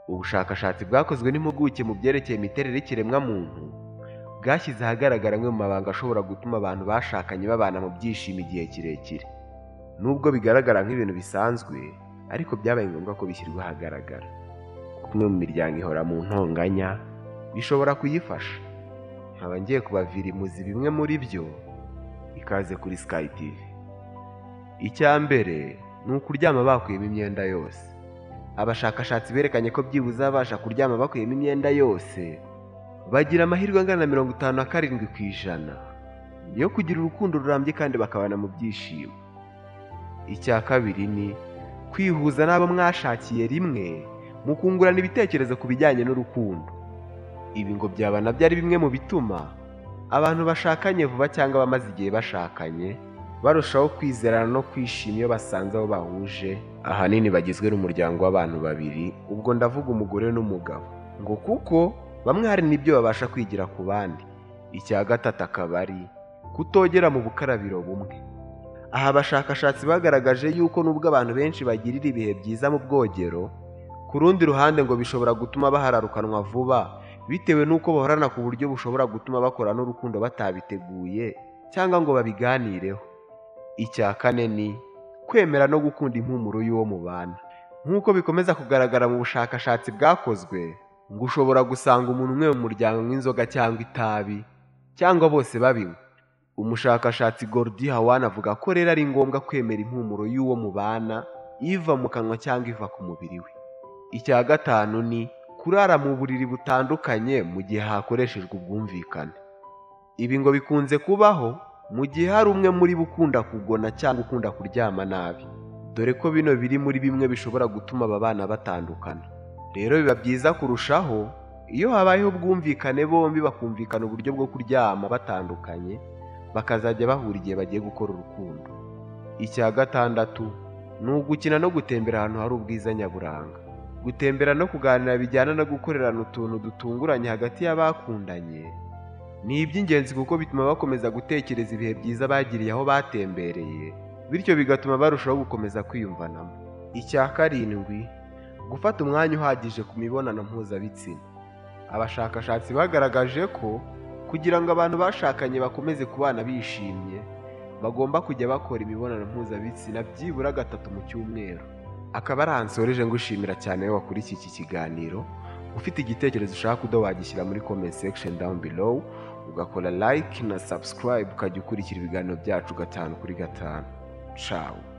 ubushakashatsi bwakozwe n'impuguke mu byerekeye imiterere y'ikiremwamuntu bwashyize ahagaragara amwe mu mabanga ashobora gutuma abantu bashakanye babana mu byishimo igihe kirekire nubwo bigaragara nk'ibintu bisanzwe ariko byabaye ngombwa ko bishyirwa ahagaragara kuko umwe mu miryango ihora mu ntonganya bishobora kuyifasha nkaba ngiye kubavira imuzi bimwe muri byo ikaze kuri sikayi tivi icya mbere ni ukuryama bakuyemo imyenda yose abashakashatsi berekanye ko byibuze abasha kuryama bakuyemo imyenda yose bagira amahirwe angana na mirongo itanu na karindwi ku ijana yo kugira urukundo rurambye kandi bakabana mu byishimo icya kabiri ni kwihuza n'abo mwashakiye rimwe mukungurana ibitekerezo ku bijyanye n'urukundo ibi ngo byaba nabyo ari bimwe mu bituma abantu bashakanye vuba cyangwa abamaze igihe bashakanye barushaho kwizerana no kwishima iyo basanze abo bahuje ahanini bagizwe n'umuryango w'abantu babiri ubwo ndavuga umugore n'umugabo ngo kuko bamwe hari n'ibyo babasha kwigira ku bandi icya gatatu akaba ari kutogera mu bukarabiro bumwe aha abashakashatsi bagaragaje yuko nubwo abantu benshi bagirira ibihe byiza mu bwogero ku rundi ruhande ngo bishobora gutuma bahararukanwa vuba bitewe n'uko bahorana ku buryo bushobora gutuma bakora n'urukundo batabiteguye cyangwa ngo babiganireho icya kane ni kwemera no gukunda impumuro y'uwo mubana nk'uko bikomeza kugaragara mu bushakashatsi bwakozwe ngo ushobora gusanga umuntu umwe mu muryango nk'inzoga cyangwa itabi cyangwa bose babinywa umushakashatsi gordi hawan avuga ko rero ari ngombwa kwemera impumuro y'uwo mubana iva mu kanwa cyangwa iva ku mubiri we icya gatanu ni kurara mu buriri butandukanye mu gihe hakoreshejwe ubwumvikane ibi ngo bikunze kubaho mu gihe hari umwe muri bo ukunda kugona cyangwa ukunda kuryama nabi dore ko bino biri muri bimwe bishobora gutuma aba bana batandukana rero biba byiza kurushaho iyo habayeho ubwumvikane bombi bakumvikana uburyo bwo kuryama batandukanye bakazajya bahura igihe bagiye gukora urukundo icya gatandatu ni ugukina no gutembera ahantu hari ubwiza nyaburanga gutembera no kuganira bijyana no gukorerana utuntu dutunguranye hagati y'abakundanye ni iby'ingenzi kuko bituma bakomeza gutekereza ibihe byiza bagiriye aho batembereye bityo bigatuma barushaho gukomeza kwiyumvanamo icya karindwi gufata umwanya uhagije ku mibonano mpuzabitsina abashakashatsi bagaragaje ko kugira ngo abantu bashakanye bakomeze kubana bishimye bagomba kujya bakora imibonano mpuzabitsina byibura gatatu mu cyumweru akaba ari ahantu nsoreje ngushimira cyane iyo wakurikiye iki kiganiro ufite igitekerezo ushaka kudo wagishyira muri comment section down below ugakora like na subscribe ukajya ukurikira ibiganiro byacu gatanu kuri gatanu cawu